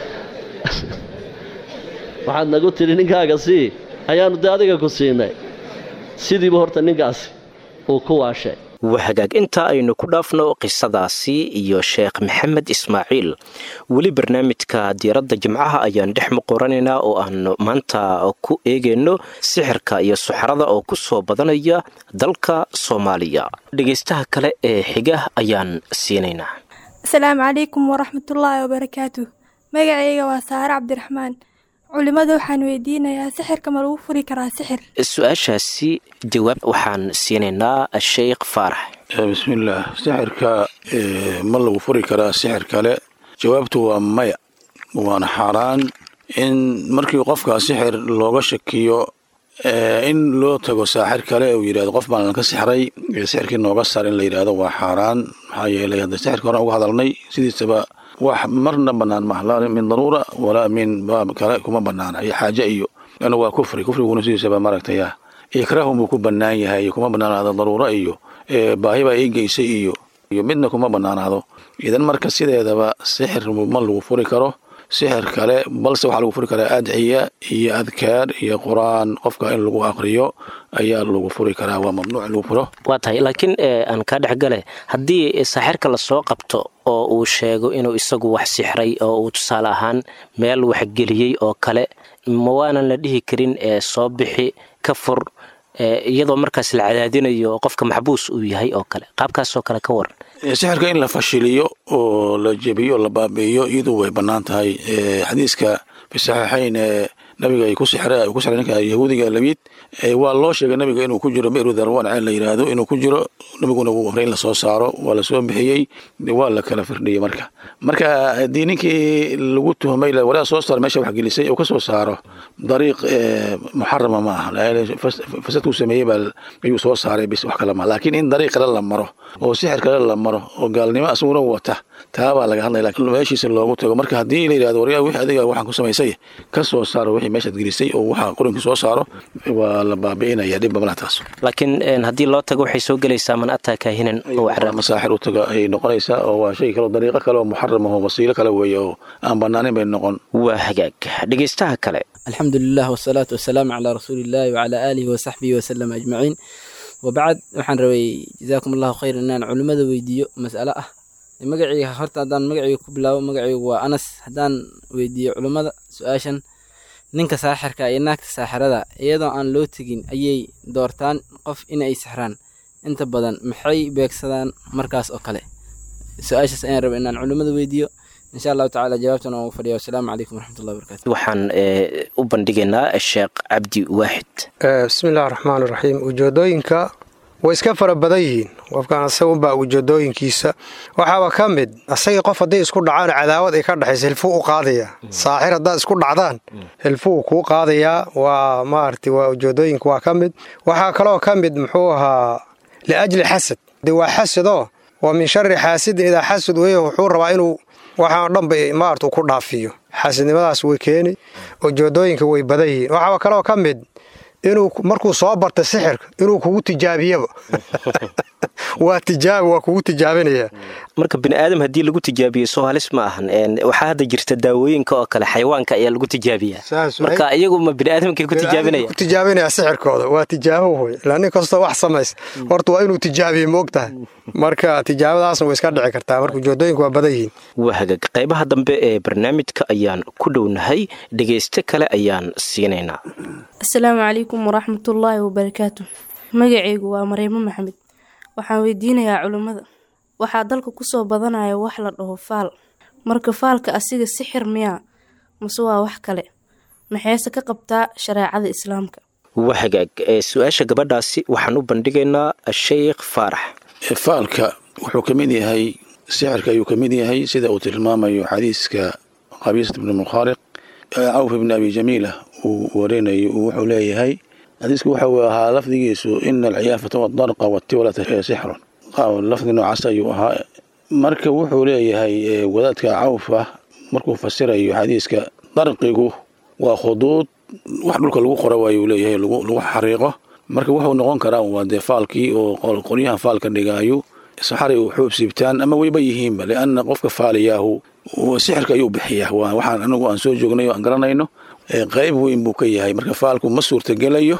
waxaad nagu tiri ninkaaga sii ayaanu dee adiga ku siinay sidiiba horta ninkaasi uu ku waashay waa hagaag intaa aynu ku dhaafno qisadaasi iyo sheekh maxamed ismaaciil weli barnaamijka diiradda jimcaha ayaan dhex muqoranaynaa oo aan maanta ku eegayno sixirka iyo suxrada oo ku soo badanaya dalka soomaaliya dhegaystaha kale ee xiga ayaan siinaynaa asalaamu calaykum waraxmatullaahi wabarakaatu magacayga waa saare cabdiraxmaan culimada waxaan weydiinayaa sixirka ma lagu furi karaa sixir su-aashaasi jawaab waxaan siinaynaa sheikh faarax bismillaah sixirka ma lagu furi karaa sixir kale jawaabtu waa maya waana xaaraan in markii qofka sixir looga shakiyo in loo tago saaxir kale uu yidhahdo qof baan ka sixray sixirkii nooga sar in la yidhahdo waa xaaraan maxaa yeelay hadda sixirka horan uga hadalnay sidiisaba wax marna banaan maha laa min daruura walaa min baab kale kuma banaana iyo xaaje iyo lana waa kufri kufriguna sidiisaba maaragtaya ikraahun buu ku banaan yahay kuma banaanaado daruuro iyo baahi baa ii geysay iyo iyo midna kuma banaanaado idan marka sideedaba sixir ma lagu furi karo sixir kale balse waxaa lagu furi karaa adciya iyo adkaar iyo qur-aan qofka in lagu aqriyo ayaa lagu furi karaa waa mamnuuc in lagu furo waa tahay laakiin aan kaa dhexgale haddii saaxirka lasoo qabto oo uu sheego inuu isagu wax sixray oo uu tusaale ahaan meel waxgeliyey oo kale ma waanan la dhihi karin soo bixi ka fur iyadoo markaas la cadaadinayo oo qofka maxbuus uu yahay oo kale qaabkaasoo kale ka waran sixirka in la fashiliyo oo la jebiyo la baabi'iyo iyadu way bannaan tahay xadiiska fi saxiixayn ee nabiga ay ku sixre ku sixray ninka yahuudiga labiid waa loo sheegay nabiga inuu ku jiro bi'ru darwan ceel la yidhaahdo inuu ku jiro nabiguna wuu amray in lasoo saaro waa lasoo bixiyey waa la kala firdhiyey marka marka haddii ninkii lagu tuhmay waraa soo saar meesha waxgelisay uu ka soo saaro dariiq muxarama ma aha fasadkuu sameeyey baa ayuu soo saaray bis wax kale ma laakiin in dariiq kale la maro oo sixir kale la maro oo gaalnimo asaguna wata taa baa laga hadlaya laakiin meeshiisa loogu tago marka haddii la yidhahdo waryaa wixii adiga waxaan ku samaysay ka soo saaro wixii meeshaad gelisay oo waxa qorinka soo saaro waa la baabi'inaya dhibba malaha taas laakiin haddii loo tago waxay soo gelaysaa man ataa kaahinan oo masaaxir u taga ayay noqonaysaa oo waa shay kale dariiqo kale oo muxaram ah oo wasiilo kale weeye oo aan bannaanin bay noqon waa hagaag dhegaystaha kale alxamdulilah wasalaatu wasalaamu calaa rasuuliillaahi wacalaa aalihi wasaxbihi wasalam ajmaciin wabacd waxaan rabay jazaakum allahu khayr inaan culimmada weydiiyo mas'alo ah magacayga horta haddaan magacayga ku bilaabo magacaygu waa anas haddaan weydiiyo culimmada su-aashan ninka saaxirka iyo naagta saaxirada iyadoo aan loo tegin ayay doortaan qof inay sixraan inta badan maxay beegsadaan markaas oo kale su-aashaas ayaan raba inaan culimmada weydiiyo insha allahu tacala jawaabtan waan u fadhiya wasalaamu calaykum waraxmatullahi wabarakatu waxaan u bandhigaynaa sheekh cabdi waaxid bismi illahi raxmaan iraxiim ujeedooyinka way iska fara badan yihiin qofkan asagunbaa ujeedooyinkiisa waxaaba ka mid asagii qof hadday isku dhacaan cadaawad ay ka dhexaysa hilfuu u qaadayaa saaxir haddaad isku dhacdaan hilfuu kuu qaadayaa waa maarata waa ujeedooyinka waa ka mid waxaa kaloo ka mid muxuu ahaa liajli xasad de waa xasadoo waa min shari xaasidin idaa xasad weye wuxuu rabaa inuu waxaan dhanba maarata ku dhaafiyo xaasidnimadaas way keeni ujeedooyinka way badan yihiin waxaaba kaloo ka mid inuu markuu soo barta sixirka inuu kugu tijaabiyaba waa tijaabi waa kugu tijaabinaya marka bini aadam haddii lagu tijaabiyo soo halis ma ahan waxaa hadda jirta daawooyinka oo kale xayawaanka ayaa lagu tijaabiyaa marka iyagu ma bini aadamkay ku tijaabinaya ku tijaabinaya sixirkooda waa tijaabo wey ilaa nin kastoo wax samaysa horta waa inuu tijaabiye ma ogtahay marka tijaabadaasna way iska dhici kartaa marka ujeedooyinku waa badan yihiin waa hagaag qaybaha dambe ee barnaamijka ayaan ku dhownahay dhegayste kale ayaan siinaynaa asalaamu calaykum waraxmatullaahi wabarakaatu magacaygu waa mareemo maxamed waxaan weydiinayaa culimmada waxaa dalka kusoo badanaya wax la dhaho faal marka faalka asiga sixir miyaa mase waa wax kale maxayse ka qabtaa shareecada islaamka waa hagaag su-aasha gabadhaasi waxaan u bandhigaynaa sheikh faarax faalka wuxuu ka mid yahay sixirka ayuu ka mid yahay sida uu tilmaamayo xadiiska qabiisat ibni mukhaariq cawf ibni abi jamiila uu warinayo wuxuu leeyahay xadiisku waxa uu ahaa lafdigiisu ina alciyaafata wadarqa watiwlata sixrun lafdi noocaas ayuu ahaa marka wuxuu leeyahay wadaadka cawf ah markuu fasirayo xadiiska darqigu waa khuduud wax dhulka lagu qora waayuu leeyahay lagu xariiqo marka wuxuu noqon karaa waa dee faalkii oo qoryahan faalka dhigaayo saxari u xuub siibtaan ama weyba yihiinba lianna qofka faaliyaahu sixirka ayuu bixiyaa waxaan anagu aan soo joognay oo aan garanayno qayb weyn buu ka yahay marka faalku ma suurtagelayo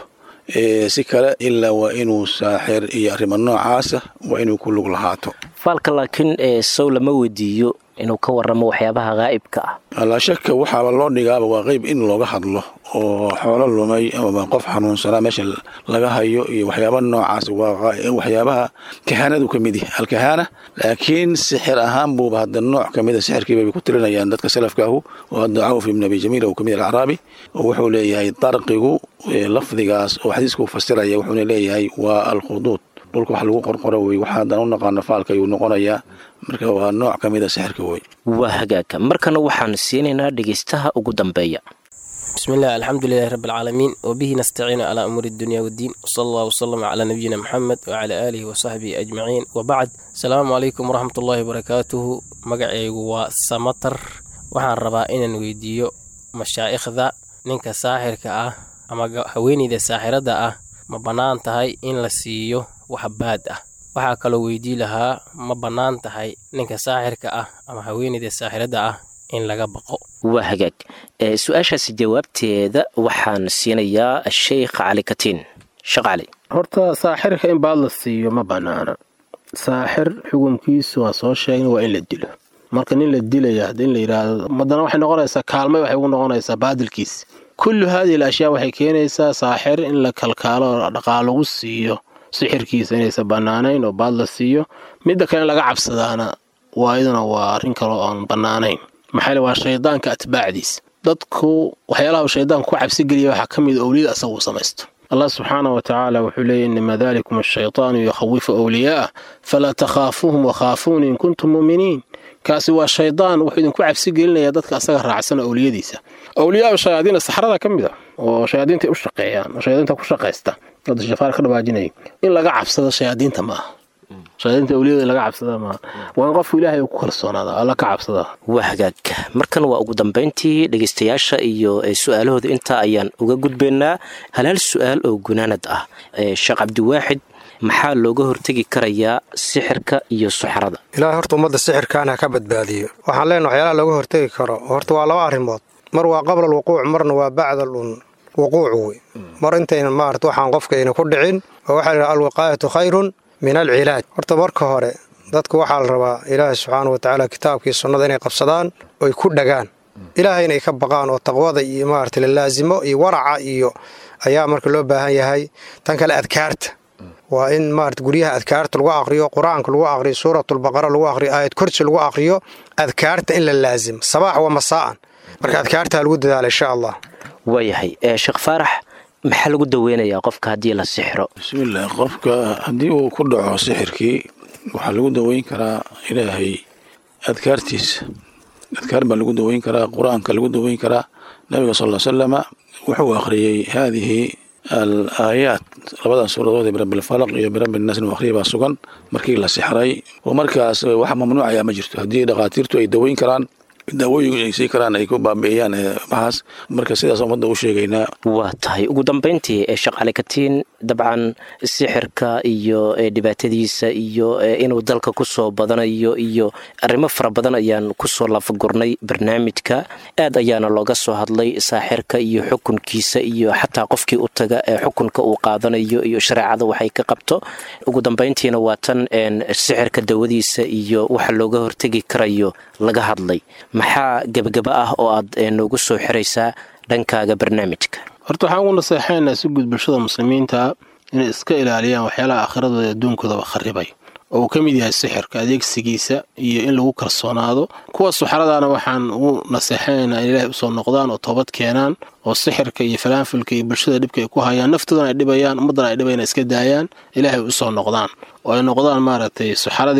si kale ilaa waa inuu saaxir iyo arrimo noocaasa waa inuu ku lug lahaato faalka laakiin sow lama weydiiyo inuu ka waramo waxyaabaha haa'ibka ah laa shaka waxaaba loo dhigaaba waa qeyb in looga hadlo oo xoolo lumay ama qof xanuunsanaa meesha laga hayo iyo waxyaaba noocaas waa waxyaabaha kahaanadu ka mid yahay alkahaana laakiin sixir ahaan buuba hadda nooc ka mida sixirkiibay ku tirinayaan dadka salafkaahu oo hadda cawf ibn abi jamiil uu ka mid alacraabi oo wuxuu leeyahay darqigu lafdigaas oo xadiiska u fasiraya wuxuuna leeyahay waa alkhuduud dhulka wax lagu qorqoro wey waxa haddaan u naqaano faalka ayuu noqonayaa marka waa nooc ka mid a sixirka wey waa hagaaga markana waxaan siinaynaa dhegaystaha ugu dambeeya bismi illah alxamdu lilahi rabbi alcaalamiin wabihi nastaciinu calaa umuuri dunya waddiin wsala allah wsalama calaa nabiyina moxamed wacalaa aalihi wasaxbihi ajmaciin wabacd asalaamu calaykum waraxmat ullahi wabarakaatuhu magacaygu waa samatar waxaan rabaa inaan weydiiyo mashaa'ikhda ninka saaxirka ah ama haweeneyda saaxiradda ah ma bannaan tahay in la siiyo wax baad ah waxaa kaloo weydii lahaa ma bannaan tahay ninka saaxirka ah ama haweeneyda saaxiradda ah in laga baqo waa hagaag su-aashaasi jawaabteeda waxaan siinayaa sheikh cali katiin sheekh cali horta saaxirka in baad la siiyo ma bannaana saaxir xukunkiisu waa soo sheegna waa in la dilo marka nin la dilaya hadda in la yidhaahdo madana waxay noqonaysaa kaalmay waxay ugu noqonaysaa baadilkiis kullu haadihi al ashyaa waxay keenaysaa saaxir in la kalkaalo oo dhaqaal lagu siiyo sixirkiisa inaysan bannaanayn oo baad la siiyo midda kale in laga cabsadaana waa iyaduna waa arrin kale oo aan bannaanayn maxaa waa shaydaanka atbaacdiis dadku waxyaalaha shaydaanku ku cabsigeliya waxaa ka mid owliyada asagu samaysto allah subxaana wa tacaala wuxuu leeyay inama dalikum ashaytaanu yukhawifu awliyaa'ah falaa takhaafuuhum wakhaafuuni in kuntum mu'miniin kaasi waa shaydaan wuxuu idinku cabsi gelinaya dadka asaga raacsan owliyadiisa owliyaa shayaadiina saxrada ka mid a oo shayaadiintay u shaqeeyaan oo shayaadiinta ku shaqaysta hadda shafaar ka dhawaajinaya in laga cabsado shayaadiinta ma aha shayaadiinta owliyada in laga cabsada maaha waa in qofku ilaahay uu ku kalsoonaada alla ka cabsada waa hagaag markan waa ugu dambayntii dhegaystayaasha iyo su-aalahooda intaa ayaan uga gudbaynaa halaal su-aal oo gunaanad ah sheekh cabdiwaaxid maxaa looga hortegi karayaa sixirka iyo suxrada ilaahay horta ummadda sixirkaan ha ka badbaadiyo waxaan leenaha waxyaalaha looga hortegi karo horta waa laba arrimood mar waa qabla alwuquuc marna waa bacda alwuquuc wey mar intayna maarata waxaan qofkayna ku dhicin oo waxaa layidhaha alwiqaayatu khayrun min alcilaaj horta marka hore dadku waxaa la rabaa ilaahay subxaana wa tacaala kitaabkii sunnada inay qabsadaan oy ku dhagaan ilaahay inay ka baqaan oo taqwada iyo maarata lalaasimo iyo waraca iyo ayaa marka loo baahan yahay tan kale adkaarta waa in maarata guryaha adkaarta lagu aqriyo qur-aanka lagu aqriyo suuratulbaqara lagu aqriyo aayad korsi lagu aqriyo adkaarta in la laasimo sabaax wa masaa'an marka adkaarta ha lagu dadaala insha allah waayahay sheekh faarax maxaa lagu daweynayaa qofka haddii la sixiro bismillaah qofka haddii uu ku dhaco sixirkii waxaa lagu daweyn karaa ilaahay adkaartiisa adkaar baa lagu daweyn karaa qur-aanka lagu daweyn karaa nabiga sal salama wuxuu akhriyey haadihi al aayaat labadan suuradood ee birabbilfalaq iyo birabbilnaas inuu akhriya baa sugan markii la sixray oo markaas wax mamnuucayaa ma jirto haddii dhakhaatiirtu ay daweyn karaan daawooyin ay sii karaan ay ku baabi'iyaan waxaas marka sidaas ummadda u sheegaynaa waa tahay ugu dambayntii ee shaqaale katiin dabcan sixirka iyo dhibaatadiisa iyo inuu dalka kusoo badanayo iyo arrimo fara badan ayaan kusoo lafagurnay barnaamijka aad ayaana looga soo hadlay saaxirka iyo xukunkiisa iyo xataa qofkii u taga ee xukunka uu qaadanayo iyo shareecada waxay ka qabto ugu dambayntiina waa tan sixirka dawadiisa iyo waxa looga hortegi karayo laga hadlay maxaa gebagaba ah oo aad noogu soo xiraysaa dhankaaga barnaamijka horta waxaan ugu naseexaynaa si guud bulshada muslimiinta inay iska ilaaliyaan waxyaalaha aakhiradooda adduunkoodaba kharibay oo uu ka mid yahay sixirka adeegsigiisa iyo in lagu kalsoonaado kuwa suxradaana waxaan ugu naseexanaynaa in ilaahay usoo noqdaan oo toobad keenaan oo sixirka iyo falaanfilka iyo bulshada dhibka ay ku hayaan naftoodana ay dhibayaan ummaddana ay dhibayaan iska daayaan ilaahay usoo noqdaan oo ay noqdaan maaragtay suxaradii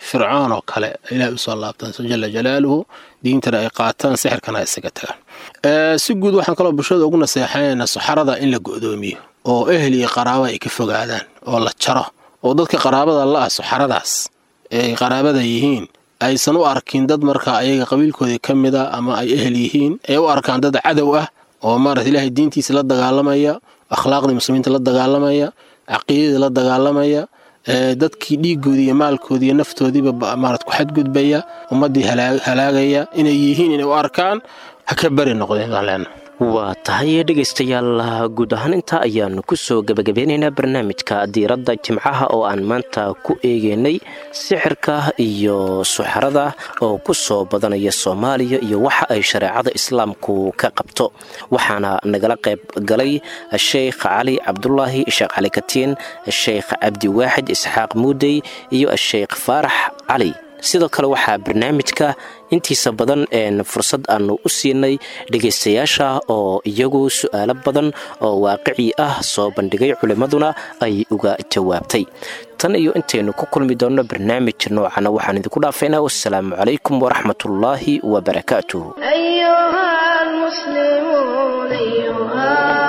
fircoon oo kale ilahay usoo laabtaan jala jalaaluhu diintana ay qaataan sixirkana ay isaga tagaan si guud waxaan kaloo bulshada ugu naseexanaynaa saxarada in la go'doomiyo oo ehel iyo qaraabo ay ka fogaadaan oo la jaro oo dadka qaraabada la ah saxaradaas ay qaraabada yihiin aysan u arkin dad marka ayaga qabiilkoodii ka mid a ama ay ehel yihiin ay u arkaan dad cadow ah oo maarata ilaahay diintiisa la dagaalamaya akhlaaqdii muslimiinta la dagaalamaya caqiidadii la dagaalamaya dadkii dhiigoodii iyo maalkoodii iyo naftoodiiba maarad ku xadgudbaya ummaddii halaagaya inay yihiin inay u arkaan ha ka bari noqdeen baan leenahay waa tahay dhegaystayaal guud ahaan intaa ayaanu ku soo gebagabeynaynaa barnaamijka diiradda jimcaha oo aan maanta ku eegeynay sixirka iyo suxarada oo ku soo badanaya soomaaliya iyo waxa ay shareecada islaamku ka qabto waxaana nagala qayb galay sheekh cali cabdulaahi sheekh cali katiin sheekh cabdiwaaxid isxaaq muudey iyo sheekh faarax cali sidoo kale waxaa barnaamijka intiisa badan fursad aanu u siinay dhegaystayaasha oo iyagu su'aalo badan oo waaqici ah soo bandhigay culimmaduna ay uga jawaabtay tan iyo intaynu ku kulmi doonno barnaamij noocana waxaan idinku dhaafaynaa wassalaamu calaykum waraxmatullaahi wabarakaatuh أيها المسلمون أيها